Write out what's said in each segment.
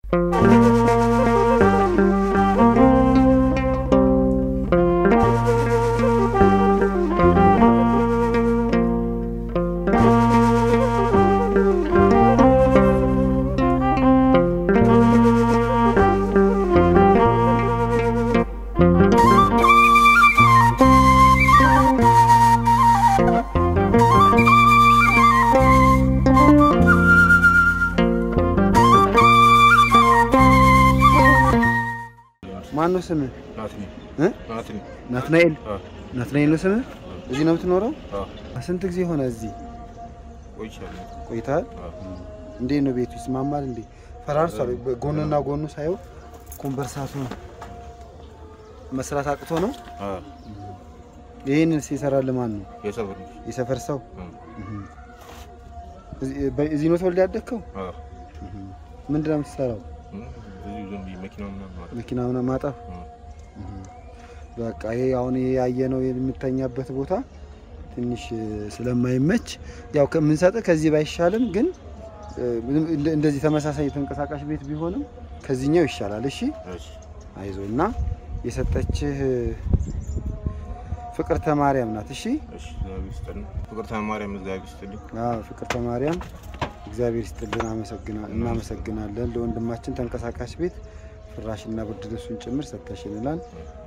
ማን ነው ስምህ? ናትኒ እ? ናትኒ ናትናኤል አ ናትናኤል ነው ስምህ? እዚህ ነው የምትኖረው? አ ስንት ጊዜ ሆነ እዚህ ቆይቻለሁ። ቆይተሃል? አ እንዴት ነው ቤቱ ይስማማል እንዴ? ፈራርሷል። ጎንና ጎኑ ሳየው ኮንቨርሳቱ መስራት አቅቶ ነው። አ ይህንን ሲሰራልህ ማን ነው? የሰፈር ልጅ የሰፈር ሰው? አ እዚህ በ- እዚህ ነው ተወልደህ ያደግከው? አ ምንድን ነው የምትሰራው? እም፣ ብዙ ዝም ብዬ መኪና ምናምን ማለት መኪና ምናምን ማጠብ? አ በቃ ይሄ አሁን ይሄ ያየነው የምተኛበት ቦታ ትንሽ እ፣ ስለማይመች ያው ከምንሰጥህ ከዚህ ባይሻልም ግን እ፣ እንደ- እንደዚህ ተመሳሳይ ተንቀሳቃሽ ቤት ቢሆንም ከዚህኛው ይሻላል። እሺ እሺ አይዞ እና የሰጠችህ እ፣ ፍቅርተ ማርያም ናት። እሺ እሺ እግዚአብሔር ይስጥልን። ፍቅርተ ማርያም እግዚአብሔር ይስጥልኝ። አዎ ፍቅርተ ማርያም እግዚአብሔር ይስጥልን። አመሰግና እናመሰግናለን። ለወንድማችን ተንቀሳቃሽ ቤት ፍራሽና ብርድ ልብሱን ጭምር ሰጥተሽልናል።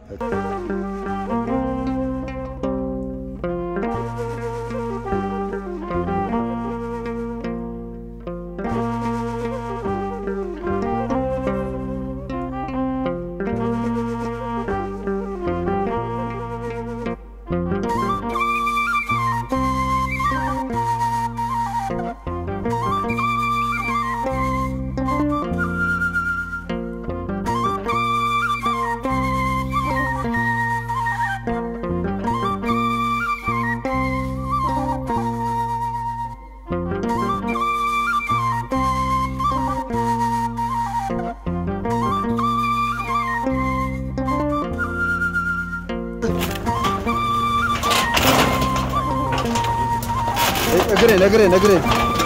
እግሬን እግሬን እግሬን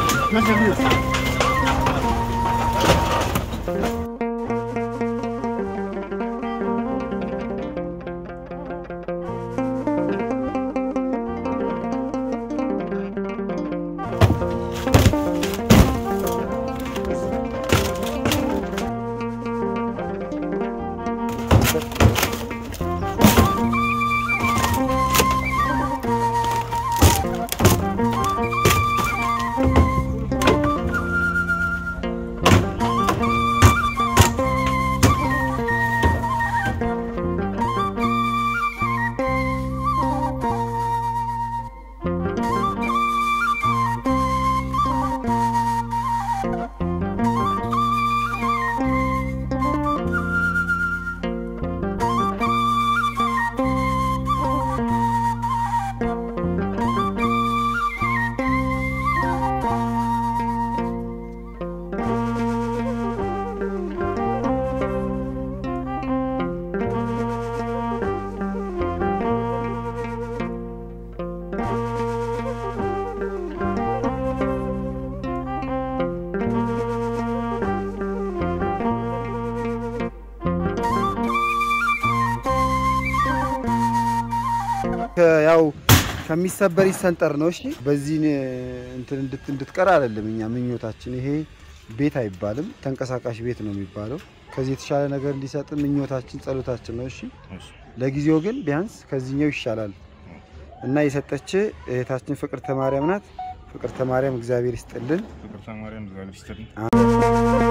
ያው ከሚሰበር ይሰንጠር ነው። እሺ በዚህ እንትን እንድት- እንድትቀር አይደለም እኛ ምኞታችን። ይሄ ቤት አይባልም ተንቀሳቃሽ ቤት ነው የሚባለው። ከዚህ የተሻለ ነገር እንዲሰጥ ምኞታችን፣ ጸሎታችን ነው። እሺ እሺ ለጊዜው ግን ቢያንስ ከዚህኛው ይሻላል እና የሰጠች እህታችን ፍቅርተ ማርያም ናት። ፍቅርተ ማርያም እግዚአብሔር ይስጥልን። ፍቅርተ ማርያም እግዚአብሔር ይስጥልኝ።